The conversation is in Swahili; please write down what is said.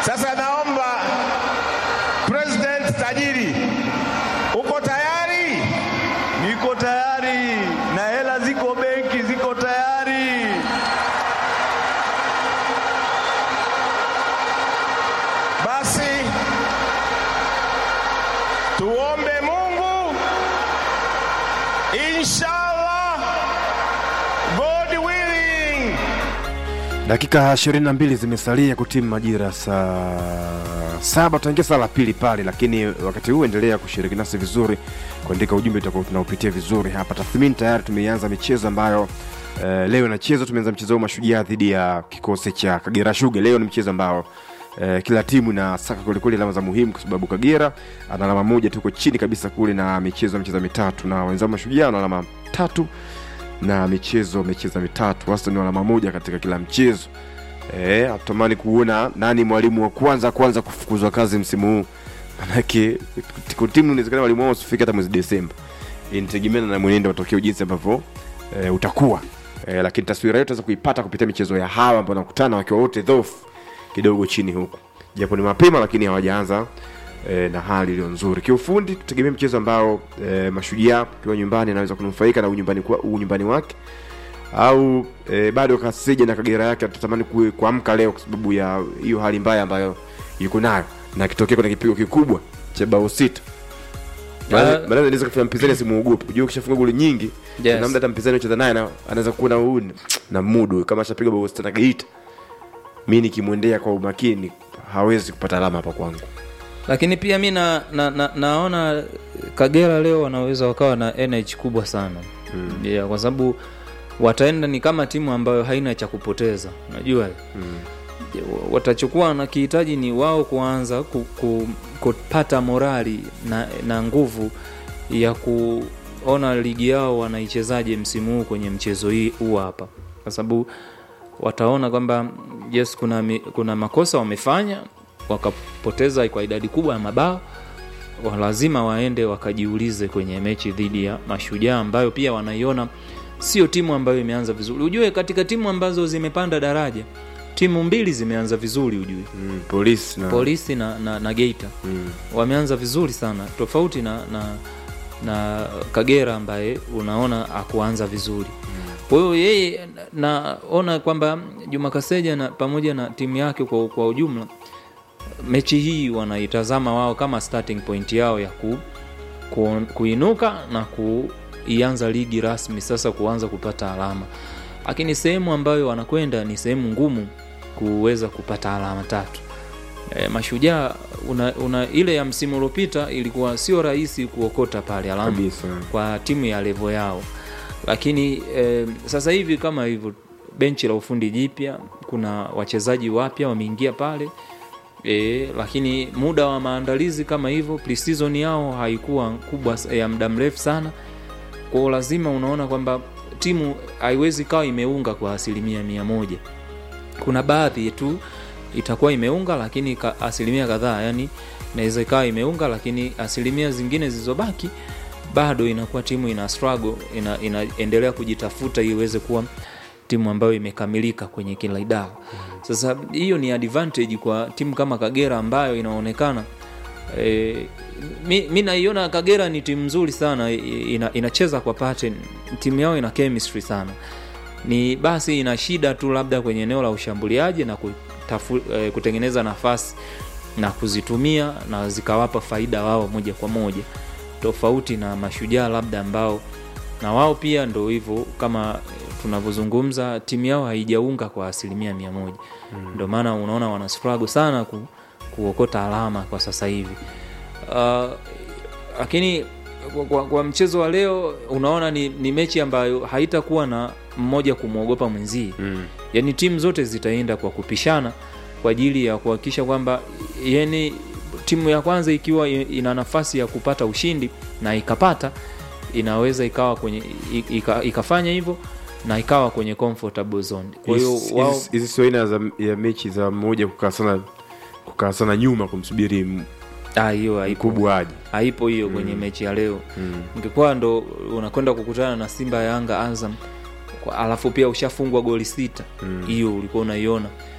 Sasa naomba President tajiri, uko tayari? Niko tayari na hela ziko benki, ziko tayari. Basi tuombe Mungu, inshallah, God willing. Dakika 22 zimesalia kutimu majira saa saba, tutaingia saa la pili pale, lakini wakati huu endelea kushiriki nasi vizuri, kuandika ujumbe utakuwa tunaupitia vizuri hapa. Tathmini tayari tumeianza michezo ambayo eh, leo inachezwa. Tumeanza mchezo wa Mashujaa dhidi ya kikosi cha Kagera Sugar. Leo ni mchezo ambao eh, kila timu inasaka kwelikweli alama za muhimu, kwa sababu Kagera ana alama moja, tuko chini kabisa kule na michezo michezo mitatu, na wenzao Mashujaa na alama tatu na michezo michezo mitatu, wastani wa alama moja katika kila mchezo. Eh, hatutamani kuona nani mwalimu wa kwanza kwanza kufukuzwa kazi msimu huu, manake tiko timu inawezekana mwalimu wao usifike hata mwezi Desemba. Inategemeana na mwenendo wa matokeo jinsi ambavyo eh, utakuwa eh, lakini taswira yetu tunaweza kuipata kupitia michezo ya hawa ambao wanakutana wakiwa wote dhaifu kidogo chini huku, japo ni mapema, lakini hawajaanza eh, na hali iliyo nzuri kiufundi. Tutegemea mchezo ambao eh, Mashujaa kiwa nyumbani anaweza kunufaika na unyumbani, kwa, unyumbani wake au e, bado Kasija na Kagera yake atatamani ku- kuamka leo kwa sababu ya hiyo hali mbaya ambayo yuko nayo, na akitokea kuna kipigo kikubwa cha bao sita Ah. baadaye anaweza kufanya mpinzani asimuogope. Unajua ukishafunga goli nyingi Yes. kuna muda hata mpinzani ucheza naye na- anaweza kuwa na huu na mudu kama ashapiga bao sita na Geita, mimi nikimwendea kwa umakini hawezi kupata alama hapa kwangu. lakini pia mi na, na, na, naona Kagera leo wanaweza wakawa na energy kubwa sana mm. yeah, kwa sababu wataenda ni kama timu ambayo haina cha kupoteza unajua mm. watachokuwa nakihitaji ni wao kuanza ku, ku, kupata morali na, na nguvu ya kuona ligi yao wanaichezaje msimu huu kwenye mchezo hii huu hapa kwa sababu wataona kwamba yes kuna, mi- kuna makosa wamefanya wakapoteza kwa idadi kubwa ya mabao wa- lazima waende wakajiulize kwenye mechi dhidi ya mashujaa ambayo pia wanaiona sio timu ambayo imeanza vizuri ujue katika timu ambazo zimepanda daraja timu mbili zimeanza vizuri ujue Mm, polisi na polisi na, na, na geita mm, wameanza vizuri sana tofauti na, na, na kagera ambaye unaona akuanza vizuri kwa hiyo yeye naona kwamba juma kaseja na pamoja na timu yake kwa, kwa ujumla mechi hii wanaitazama wao kama starting point yao ya ku, ku, kuinuka na kuianza ligi rasmi sasa kuanza kupata alama lakini sehemu ambayo wanakwenda ni sehemu ngumu kuweza kupata alama tatu e, mashujaa una, una ile ya msimu uliopita ilikuwa sio rahisi kuokota pale alama kabisa kwa timu ya levo yao lakini e, sasa hivi kama hivyo benchi la ufundi jipya kuna wachezaji wapya wameingia pale e, lakini muda wa maandalizi kama hivyo preseason yao haikuwa kubwa s- ya muda mrefu sana kwao lazima unaona kwamba timu haiwezi kawa imeunga kwa asilimia mia moja kuna baadhi tu itakuwa imeunga lakini ka, asilimia kadhaa yani inaweza ikawa imeunga lakini asilimia zingine zilizobaki bado inakuwa timu ina struggle ina, inaendelea kujitafuta ili iweze kuwa timu ambayo imekamilika kwenye kila idara sasa hiyo ni advantage kwa timu kama kagera ambayo inaonekana e, mi, mi naiona kagera ni timu nzuri sana i- ina, inacheza kwa pattern timu yao ina chemistry sana ni basi ina shida tu labda kwenye eneo la ushambuliaji na kutafu, eh, kutengeneza nafasi na kuzitumia na zikawapa faida wao moja kwa moja tofauti na mashujaa labda ambao na wao pia ndo hivyo kama eh, tunavyozungumza timu yao haijaunga kwa asilimia mia moja ndio maana unaona wana struggle sana ku, kuokota alama kwa sasa hivi uh, lakini kwa, kwa, kwa mchezo wa leo unaona ni, ni mechi ambayo haitakuwa na mmoja kumwogopa mwenzie mm. yaani timu zote zitaenda kwa kupishana kwa ajili ya kuhakikisha kwamba yani timu ya kwanza ikiwa i- ina nafasi ya kupata ushindi na ikapata inaweza ikawa kwenye i- ika, ikafanya hivyo na ikawa kwenye comfortable zone kwa hiyo Hizi- wao hizi- hizi sio aina za ya mechi za mmoja kukaa sana kukaa sana nyuma kumsubiri m- ah, hiyo haipo mkubwa aje haipo hiyo kwenye mechi ya leo mm. ingekuwa ndo unakwenda kukutana na simba yanga azam kwa- alafu pia ushafungwa goli sita hiyo ulikuwa unaiona